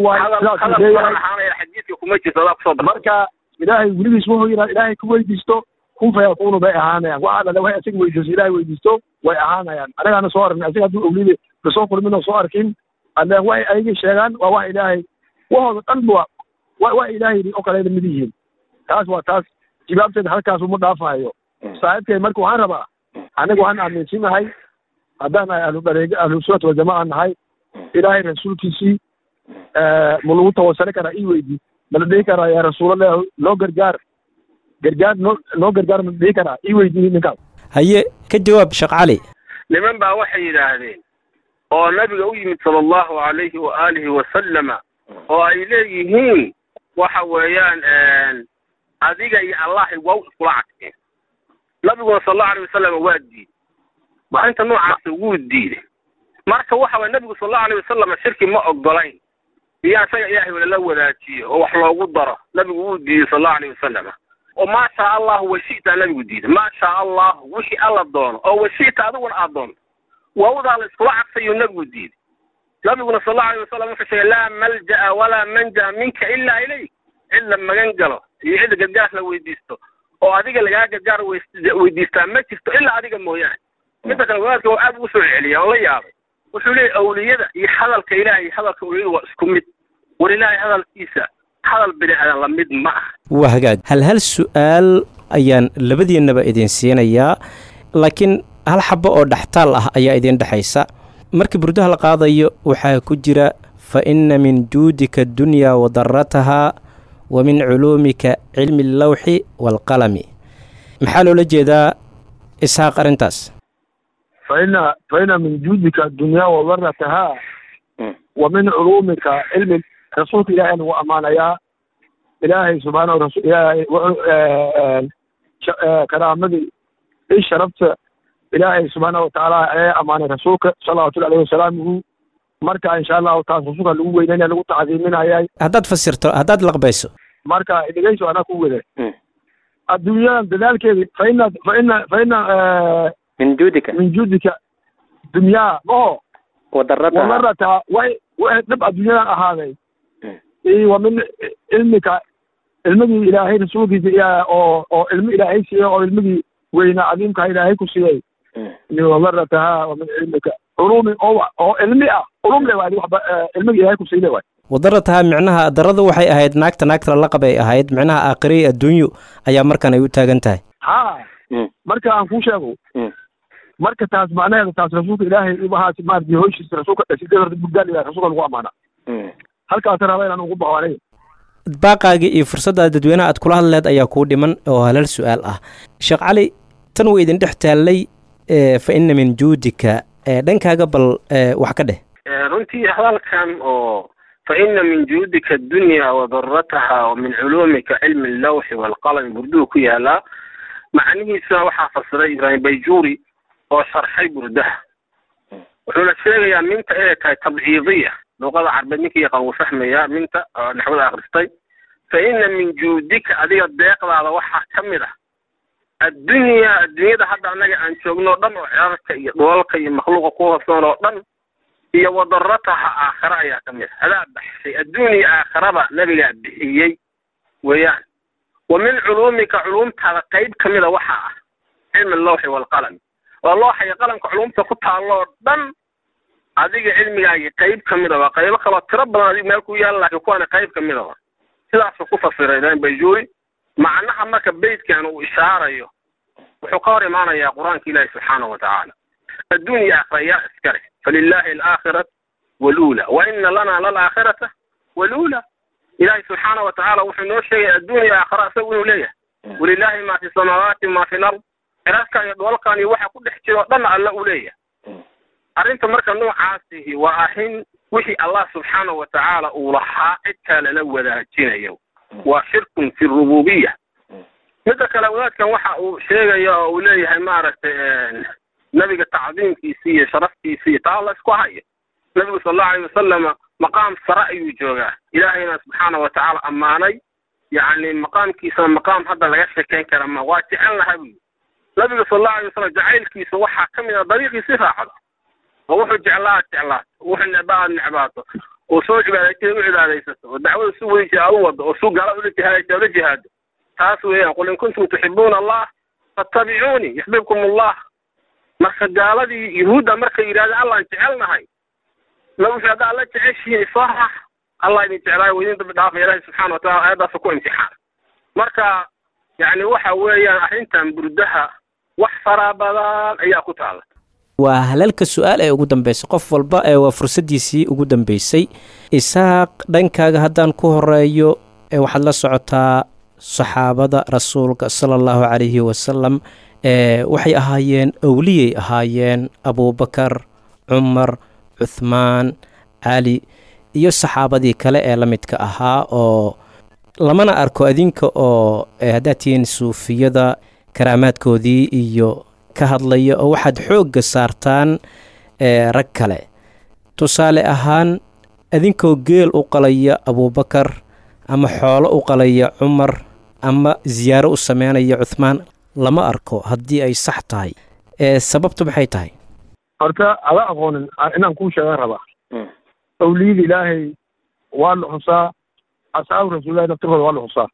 waamarka ilaahay weligiis wuxuu yidhaha ilaahay ku weydiisto kun fayakuunu bay ahaanayaan waxaa dhale waxay asiga weydiiso ilaahay weydiisto way ahaanayaan anagaana soo arkin asiga hadduu awliyada kasoo kulmin oo soo arkin alle waxay ayagii sheegaan waa wax ilaahay wahooda dhan ba wa ilaahay oo kaleeda mid yihiin taas waa taas jawaabteeda halkaas uma dhaafahayo saaxiibkay marka waxaan rabaa aniga waxaan aaminsinahay haddaan nahay ahlu dareega ahlu sunnat waljamaca nahay ilaahay rasuulkiisii ma lagu tawasali karaa ii weydii mala dhihi karaa yaa rasuulallah loo gargaar gargaar noo noo gargaar mala dhihi karaa ii weydii ninkaas haye ka jawaab sheekh cali niman baa waxay yidhaahdeen oo nabiga u yimid sala allahu alayhi wa aalihi wasalama oo ay leeyihiin waxa weeyaan adiga iyo allahi waa u iskula cadkeen nabiguna sal allahu alayh wasalam waa diiday maalinta noocaasa wuu diiday marka waxa waye nabigu sal allahu alayh wasalam shirki ma ogolayn iyo isaga ilaahay lala wadaajiyo oo wax loogu daro nabigu wuu diiday sal allahu alayh wasalam oo maa shaa allahu washi'ta nabigu diiday maa shaa allahu wixii alla doono oo washi'ta adiguna aad doonto waawdaa la iskula cadfayuu nabigu diiday nabiguna sal allahu alayh wasalam wuxuu sheegay laa malja'a walaa manja minka ilaa ilayk cid la magan galo iyo cidda gargaar la weydiisto oo adiga lagaa gargaar weydiistaa ma jirto ilaa adiga mooyaane midda kale wadaadka waa aad ugu soo celiya oo la yaabay wuxuu leeyay awliyada iyo hadalka ilaah iyo hadalka awliyada waa isku mid war ilaahay hadalkiisa hadal bini aadan la mid ma ah waa hagaag hal hal su'aal ayaan labadiinnaba idin siinayaa laakiin hal xabo oo dhextaal ah ayaa idin dhexaysa markii burdaha la qaadayo waxaa ku jira fa inna min juudika addunyaa wa daratahaa wa min culuumika cilmi allawxi waalqalami maxaa loola jeedaa isxaaq arrintaas faina faina min juudika addunya wadarataha wa min culumika cilmi rasuulka ilaahay lagu ammaanayaa ilaahay subxaanahu rasul ilaahay wuxuu karaamadii i sharafta ilaahay subxaanahu watacaala ayaa ammaanay rasuulka salawatullahi alayhi wasalaamuhu marka insha allahu taas rasuulka lagu weynaynaya lagu tacdiiminayay haddaad fasirto haddaad laqbayso marka dhegeyso anaa ku wada adduunyadan dadaalkeedi faina faina faina min juudika min juudika dunyaa maho wadarata wadarata way way dhab adduunyadan ahaaday iyo wa min cilmika cilmigii ilaahay rasuulkiisa iya oo oo cilmi ilaahay siiyey oo cilmigii weynaa cadiimka ilaahay ku siiyey iyo wadarataha wa min cilmika culumi oo oo cilmi ah culum le waay waxba cilmigii ilaahay ku siiyey waay wadarataha micnaha daradu waxay ahayd naagta naagta la qabay ahayd micnaha aakhirey adduunyo ayaa markan ay u taagan tahay ha marka aan kuu sheego marka taas macnaheeda taas rasuulka ilaahay ibahaas maaragtay hoyshiisa rasuulka dhashiday horta burdaal ilahay rasuulka lagu amaana halkaas raba inaan ugu baxo aniga baaqaagii iyo fursadda dadweynaha aad kula hadleed ayaa kuu dhiman oo halal su-aal ah sheekh cali tan way idin dhex taallay fa ina min juudika dhankaaga bal wax ka dheh runtii hadalkan oo fa ina min juudika addunya wadarataha wa min culuumika cilmi allawxi waalqalami burduhu ku yaalaa macnihiisuna waxaa fasiray ibraahim bayjuuri oo sharxay burdaha wuxuuna sheegayaa minta inay tahay tabciidiya luqada carbeed ninkii yaqaan wuu fahmayaa minta oo naxwada akhristay fa ina min juudika adiga deeqdaada waxaa ka mid ah addunyaa adduunyada hadda annaga aan joogno o dhan oo cirarka iyo dholalka iyo makhluuqa ku hoosnoon oo dhan iyo wadarataha aakhare ayaa ka mid ah adaa baxshay adduuniya aakharaba nabigaa bixiyey weeyaan wa min culuumika culuumtaada qayb ka mida waxaa ah cilmi allawxi waalqalami waa looxa iyo qalamka culumta ku taalloo dhan adiga cilmigaagii qayb ka mida waa qaybo kaloo tiro badan adiga meel ku yaala laakiin kuwaana qayb ka mida wa sidaasuu ku fasiray ibraahim bayjuuri macnaha marka beytkan uu ishaarayo wuxuu ka hor imaanayaa qur-aanka ilaahi subxaanahu watacaala adduunya aakhira yaa iskale falilahi alaakhiratu waluula wa ina lana lalaakhirata waluula ilaahi subxaanahu watacaala wuxuu noo sheegay adduunya aakhira isagu inuu leeyahay walilahi ma fi samaawaati ma fi lard ciraskan iyo dhoolkan iyo waxa ku dhex jira oo dhanna alla uu leeyahay arrinta marka noocaasihi waa arrin wixii allah subxaanahu watacaala uu lahaa cid kale la wadaajinayo waa shirkun fi rububiya midda kale wadaadkan waxa uu sheegaya oo uu leeyahay maaragtay nabiga tacdiimkiisi iyo sharaftiisi iyo taa la isku hayo nabigu sal allahu alayh wasalama maqaam sare ayuu joogaa ilaahayna subxaana watacaala ammaanay yacni maqaamkiisana maqaam hadda laga shekeyn kara ma waa jecel laha buyi nabiga sal allahu alay wasalam jacaylkiisa waxaa ka mid a dariiqiisi raacda oo wuxuu jeclaa aad jeclaato wuxuu necba aad necbaato oo soo cibaadaysa u cibaadaysato oo dacwada su weysi aad u wado oo su gaala ula jihaadaysa ula jihaado taas weeyaan qul in kuntum tuxibuuna allah fattabicuunii yuxbibkum allah marka gaaladii yuhuudda markay yidhahda allaan jecelnahay la wuxuu hadda alla jeceshihiin isoo rax allah idin jeclaayo idin dambi dhaafa ilaahi subxana watacala aayaddaasa ku imtixaan marka yacni waxa weeyaan arrintan burdaha wax fara badan ayaa ku taala waa halalka su-aal ee ugu dambeysay qof walba ee waa fursaddiisii ugu dambeysay isaaq dhankaaga haddaan ku horeeyo ee waxaad la socotaa saxaabada rasuulka sala allahu calayhi wasalam ee waxay ahaayeen owliyay ahaayeen abuubakar cumar cuthmaan cali iyo saxaabadii kale ee la midka ahaa oo lamana arko adinka oo haddaad tihiin suufiyada karaamaadkoodii iyo ka hadlaya oo waxaad xoogga saartaan rag kale tusaale ahaan adinkoo geel u qalaya abuubakar ama xoolo u qalaya cumar ama siyaaro u sameynaya cuthmaan lama arko haddii ay sax tahay sababtu maxay tahay horta ada aqoonin inaan kuu sheegan rabaa awliyada ilaahay waa la xusaa asxaabu rasuulillahi naftirkooda waa la xusaa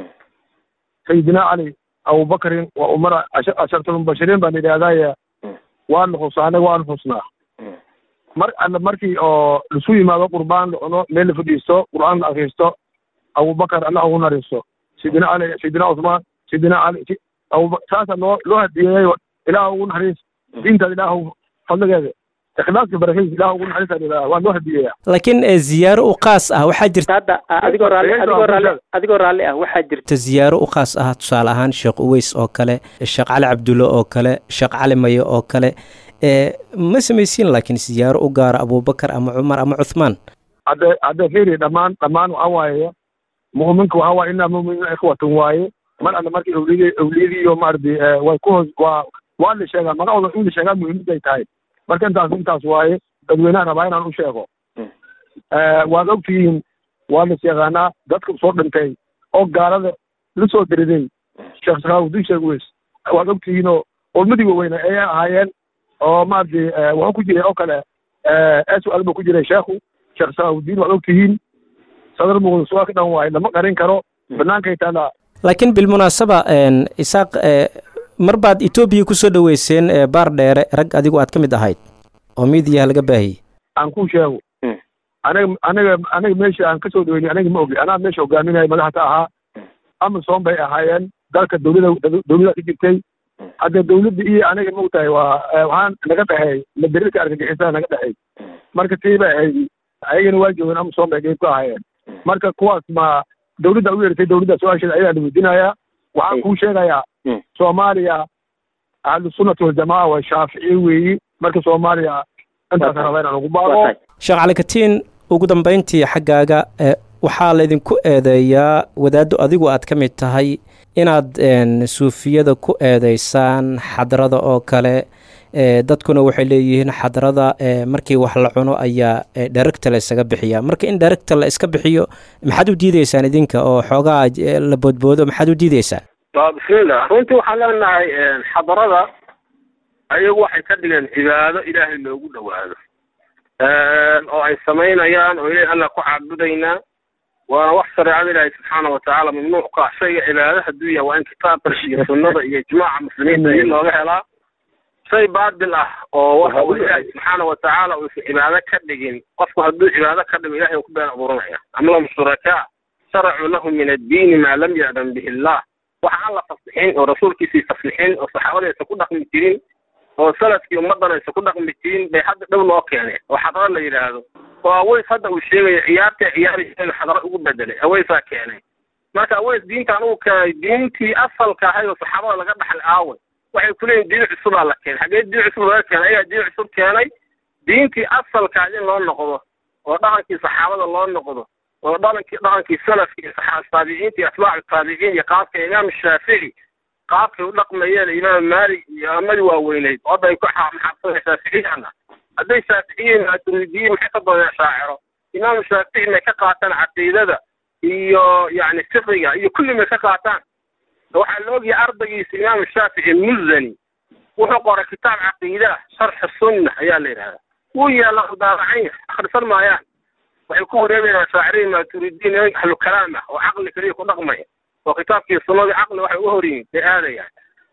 sayidina cali abubakarin waa umara ashartulmubashiriin baan yidhahdaya waa la xusaa anaga waan xusnaa mar alla markii oo lasu yimaado qurbaan la cuno meel la fadhiisto qur'aan la akriisto abubakar allah ugu nariisto sayidina cali sayidina cusmaan sayidina cali abuba saasa loo loo hadiyeeyo ilaah ugu naxariis diintaada ilaah fadligeeda ikhlaaska barakadiisa ilaah ugu naxariistaan ilaa waa noo hadiyeeya laakiin eh, ziyaaro u qaas ah waxaa jirta hadda adigoo raalli adigoo raalli adigoo raalli ah waxaa jirta ziyaaro u qaas ah tusaale ahaan sheekh uweys oo kale sheekh cali cabdulle oo kale sheekh cali mayo oo kale eh, ma samaysiin laakiin ziyaaro u gaara abubakar ama cumar ama cuthmaan hadda hadda fiiri dhammaan dhammaan waxaa waaye mu'minka waxaa waaye inaa mu'miniina ikhwatan waaye mar alle markii awliyadii awliyadii iyo maaragtay eh, way ku hoos waa waa la sheegaa magacooda in la sheegaa muhiimadday tahay marka intaas intaas waaye dadweynaha rabaa inaan u sheego Eh, waad ogtihiin waa las yaqaanaa dadka soo dhintay oo gaalada la soo diriday sheekh sakhaawudiin sheeg weys waad ogtihiinoo ulmadii waaweyne ayay ahaayeen oo maaragtay eh, wuxuu ku jiray oo kale s u alba ku jiray sheekhu sheekh sakhaawudiin waad ogtihiin sadar muqdis waa ka dhan waaye lama qarin karo banaankay taalaa laakiin bilmunaasaba een, isaaq eh, mar baad etoobiya ku soo dhoweyseen eh, baar dheere rag adigu aad ka mid ahayd oo miidiyaha laga baahiyey aan kuu sheego Mm. aniga aniga aniga meesha aan kasoo dhaweynay aniga ma ogi anaa meesha hogaaminaya madaxda ahaa amason bay ahaayeen dalka dowlada dowlada ka jirtay hadda dowladda iyo aniga maogtahay waa eh, waxaan naga dhexeey madarirka argagixisaa naga dhexeey marka tii bay ahayd ayagana waa joogeen amason bay qeyb ka ahaayeen marka kuwaas ma dowladda u yeertay dowladda su-aasheeda ayaa la weydiinayaa waxaan Ay. kuu sheegayaa Mm. soomaaliya ahlusunnati waljamaa waa shaaficiye weeyi marka soomaaliya intaas Waa tahay. raba inaan ugu waa baaqo tahay sheekh cali katiin ugu dambayntii xaggaaga eh, waxaa laydinku eedeeyaa wadaaddo adigu aad ka mid tahay inaad een, suufiyada ku eedeysaan xadrada oo kale eh, dadkuna waxay leeyihiin xadrada eh, markii wax la cuno ayaa eh, dheragta la isaga bixiya marka in dheragta la iska bixiyo maxaad u diideysaan idinka oo xoogaa eh, la boodboodo maxaad u diideysaan waa bismillah runtii waxaan leenahay xadarada ayagu waxay ka dhigeen cibaado ilaahay loogu dhowaado oo ay samaynayaan oo ilahay alla ku caabudaynaa waana wax shareecada ilaahay subxaana watacaala mamnuuc ka ah shayga cibaado hadduu yahay waa in kitaabka iyo sunnada iyo ijmaaca muslimiinta in looga helaa shay baatil ah oo waxa uu ilaahay subxaana watacaala uusan cibaado ka dhigin qofku hadduu cibaado ka dhigo ilahay uu ku been abuuranaya am lahum shurakaa sharacuu lahum min addiini maa lam ya'dan bihi illah waxa aan la faslixin oo rasuulkiisii faslixin oo saxaabada aysan ku dhaqmi jirin oo salafkii ummaddan aysan ku dhaqmi jirin bay hadda dhow noo keeneen oo xadaro la yidhaahdo oo aweys hadda uu sheegayo ciyaarta ciyaaraysa xadaro ugu bedelay aweysaa keenay marka aweys diintaan uu keenay diintii asalka ahayd oo saxaabada laga dhaxlay aaway waxay ku leeyihin diin cusubaa la keenay xaggee diin cusub laga keenay ayaa diin cusub keenay diintii asalka in loo noqdo oo dhaqankii saxaabada loo noqdo oo dhaqankii dhaqankii salafkii saxaab taabiciinta iyo atbaacu taabiciin iyo qaabka imaam shaafici qaabkay u dhaqmayeen imaam maalik iyo amadii waaweyneyd oo hadda ay ku maxaabsadeen shaaficiyana hadday shaaficiyiin maturidiyiin maxay ka dooneen shaaciro imaam shaafici may ka qaataan caqiidada iyo yacni fiqiga iyo kulli may ka qaataan waxaa la ogyahay ardaygiisa imaam shaafici muzani wuxuu qoray kitaab caqiida sharxi sunna ayaa la yidhahdaa wuu yaalla daabacanya akhrisan maayaan waxay ku wareebayaan shaaciriin maturidiin ahlu kalaam ah oo caqli keliya ku dhaqmaya oo kitaabkii sunnadii caqli waxay uga hor yihiin bay aadayaan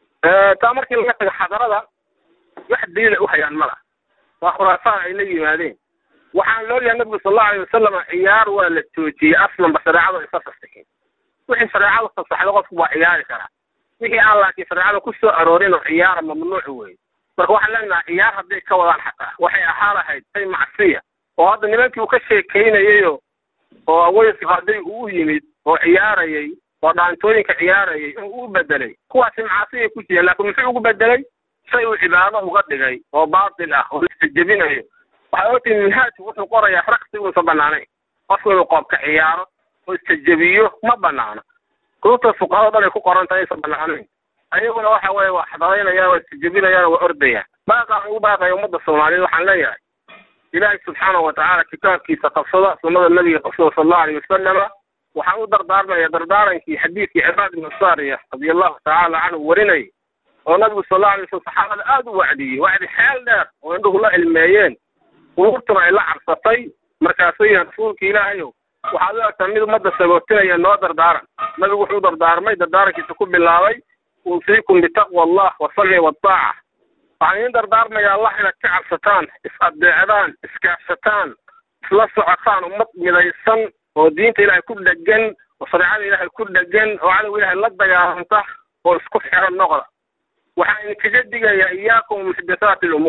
taa markii laga tago xadarada wax daliila u hayaan mala waa khuraafaan ay la yimaadeen waxaan la ogyahay nabigu sal allahu alayh wasalam ciyaar waa la joojiyey aslanba shareecada isa fasaxin wixii shareecada fasaxda qofku waa ciyaari karaa wixii aan laakiin shareecada ku soo aroorin oo ciyaara mamnuuc weeye marka waxaan leenahay ciyaar hadday ka wadaan xataa waxay ahaa lahayd shay macsiya oo hadda nimankii uu ka sheekaynayayo oo aweyska hadday uu yimid oo ciyaarayay oo dhaantooyinka ciyaarayay uu u bedelay kuwaasi macaasiyay ku jireen laakiin muxuu ugu bedelay shay uu cibaado uga dhigay oo baatil ah oo istajebinayo waxaa ogtihi minhaajku wuxuu qorayaa raqsi uusan banaanayn qofku inuu qoobka ciyaaro oo istajebiyo ma banaano kutubta fuqahada dhan ay ku qoran tahay aysan banaanayn ayaguna waxa weeye waa xadaraynayaan waa istajebinayaan waa ordayaan baaqaan ugu baaqaya ummadda soomaaliyeed waxaan leeyahay ilaahay subxaanahu watacaala kitaabkiisa qabsada sunnada nabiga qabsada sal allahu alayh wasalama waxaan u dardaarmaya dardaarankii xadiidkii cibaad ibnu saariya radia allahu tacaala canhu warinayay oo nabigu sal allahu alay wasalam saxaabada aada u wacdiyey wacdi xeel dheer oo indhuhu la ilmeeyeen quluubtuna ay la cabsatay markaasuu yihi rasuulka ilaahayow waxaad u egtaa mid ummadda sagootinaya noo dardaaran nabigu wuxuu dardaarmay dardaarankiisa ku bilaabay uusiikum bitaqwa allah wasamci waataaca waxaan idiin dardaarmaya allah inaad ka cabsataan is-adeecdaan iskaashataan isla socotaan ummad midaysan oo diinta ilaahay ku dhegan oo shareecada ilaahay ku dhegan oo cadow ilaahay la dagaalanta oo isku xiran noqda waxaan idinkaga digayaa iyaakum muxdathaati lumuur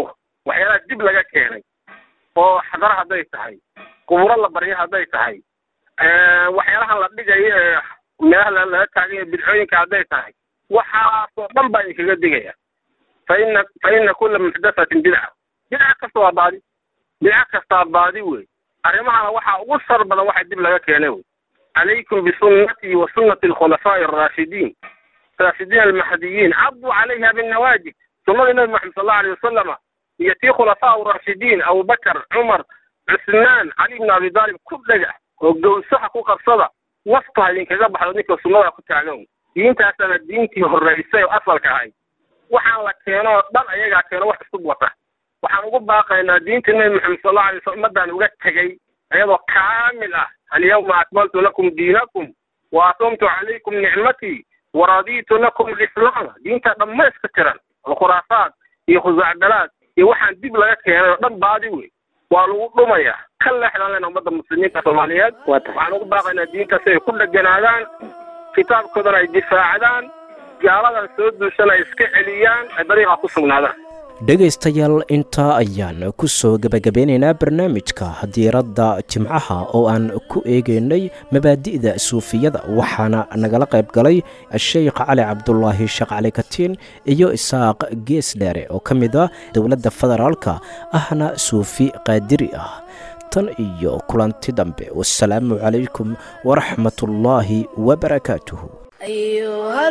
waxyaalaha dib laga keenay oo xadara hadday tahay quburo la baryo hadday tahay waxyaalahan la dhigayo ee meelaha laga taagayo bidcooyinka hadday tahay waxaasoo dhan baa idinkaga digaya fa ina fa ina kula muxdathatin bidca bidca kasta waa baadi bidca kastaa baadi wey arrimahana waxaa ugu sar badan waxa dib laga keenay wey calaykum bisunnatii wa sunnati alkhulafaa'i alraashidiin raashidiin almahdiyiin cabduu calayha binnawaajib sunnadii nabi maxamed sal allahu alayh wasalama iyo tii khulafaa raashidiin abubakar cumar cusmaan cali ibn abi daalib ku dhega oo gowsaha ku qabsada naftu ha idinkaga baxdo ninka sunnada ku taagan diintaasana diintii horreysay oo asalka ahayd waxaan la keeno oo dhan ayagaa keeno wax isku wata waxaan ugu baaqaynaa diinta nebi maxamed sal allahu alay wasallam ummaddaan uga tegey iyadoo kaamil ah alyawma akmaltu lakum diinakum wa atumtu calaykum nicmatii waradiitu lakum alislaama diinta dhammayska tiran alkhuraafaat iyo khusaacdalaad iyo waxaan dib laga keenay oo dhan baadi wey waa lagu dhumaya ka leexdan lena ummadda muslimiinta soomaaliyeed waxaan ugu baaqaynaa diinta si ay ku dheganaadaan kitaabkoodana ay difaacdaan gaaladan soo duushana ay iska celiyaan ay dariiqa ku sugnaadaan dhegaystayaal intaa ayaan ku soo gebagabeynaynaa barnaamijka diiradda jimcaha oo aan ku eegaynay mabaadi'da suufiyada waxaana nagala qayb galay sheikh cali cabdulaahi sheekh cali katiin iyo isaaq geesdheere oo ka mid ah dowladda federaalka ahna suufi qaadiri ah tan iyo kulanti dambe wasalaamu calaykum waraxmatullaahi wabarakaatuhu أيها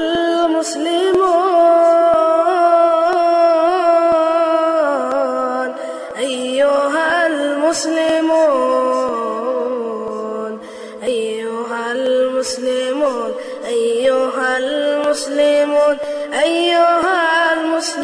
المسلمون أيها المسلمون أيها المسلمون أيها المسلمون أيها المسلمون